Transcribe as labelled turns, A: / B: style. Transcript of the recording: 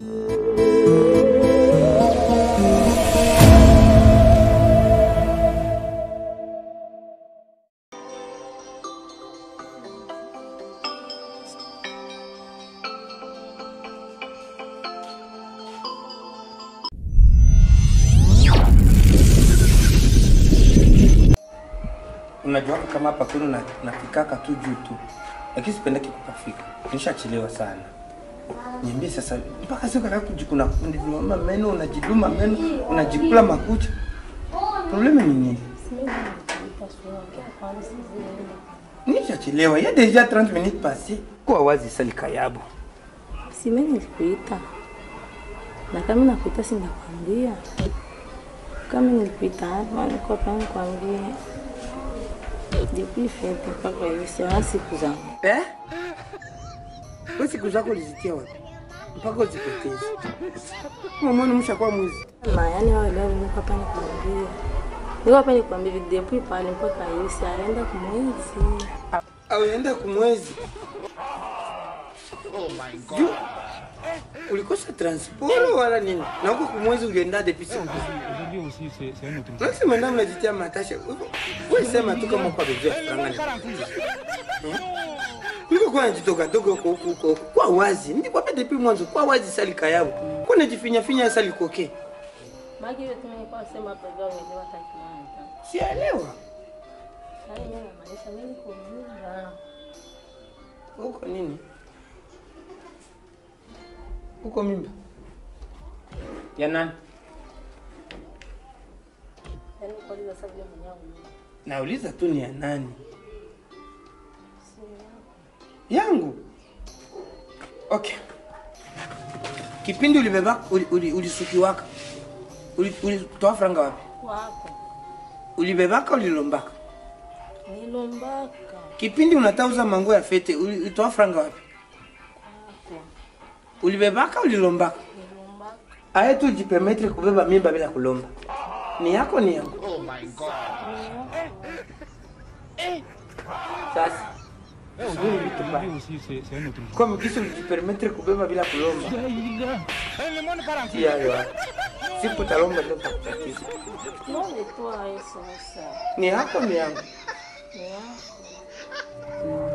A: Unajua kama hapa kwenu na, na kikaka tu juu tu, lakini sipendeki kukafika, nishachelewa sana. Niambie sasa, mpaka sio kaka kujikuna unajiluma meno, unajiluma meno, unajikula makucha, probleme ni nini? Nishachelewa, ya deja 30 minutes passé. Kwa wazi sali kayabo.
B: Si mimi nilikuita. Na kama nakuita si nakwambia. Kama nilikuita hapa niko hapa nikwambie. Depuis fete mpaka hivi si siku zangu.
A: Eh? Wewe siku zako ulizitia wapi? Mpaka uzipoteze. Mama ni mshakuwa mwizi.
B: Na yani wao leo niko hapa nikwambie. Niko hapa nikwambie depuis pale mpaka hivi si aenda kumwezi.
A: Auenda kumwezi. Oh my god. Juu, ulikosa transport wala nini? Na huko kumwezi ulienda depuis siku.
C: Aujourd'hui aussi, c'est c'est un autre jour.
A: Basi mwenda mnajitia matasha. Wewe sema tu kama kwa bidhaa franga ni. Hmm? Niko kwa njitoka dogo huko huko huko. Kwa wazi. Nilikwambia depuis mwanzo kwa wazi sali kayabo. Kwa najifinya finya sali koke.
B: Maki yote mimi kwa sema hapa leo niliwa takimani.
A: Sielewa.
B: Sasa yeye anamaanisha mimi niko mjinga.
A: Huko nini? Huko mimba. Ya nani?
B: Yaani kwa hiyo sasa vile mwenyewe.
A: Nauliza tu ni ya nani? Yangu. Okay. Kipindi ulibeba uli, uli, ulisukiwaka. Uli, ulitoa franga wapi?
B: Wako.
A: Ulibebaka ulilombaka?
B: Nilombaka.
A: Kipindi unatauza mango ya fete uli- ulitoa franga wapi?
B: Wako.
A: Ulibebaka ulilombaka?
B: Nilombaka.
A: Aye tu jipermetre kubeba mimba bila kulomba. Ni yako ni yangu. Sasa
C: Aujourd'hui aussi, c'est c'est un autre jour.
A: kwa mkisi ulijipermetre kubeba bila kulomba. Tia yo. Sipo talomba ndo takutatiza.
B: Non, mais toi, ça, ça.
A: Ni yako ni yangu.
B: Yeah.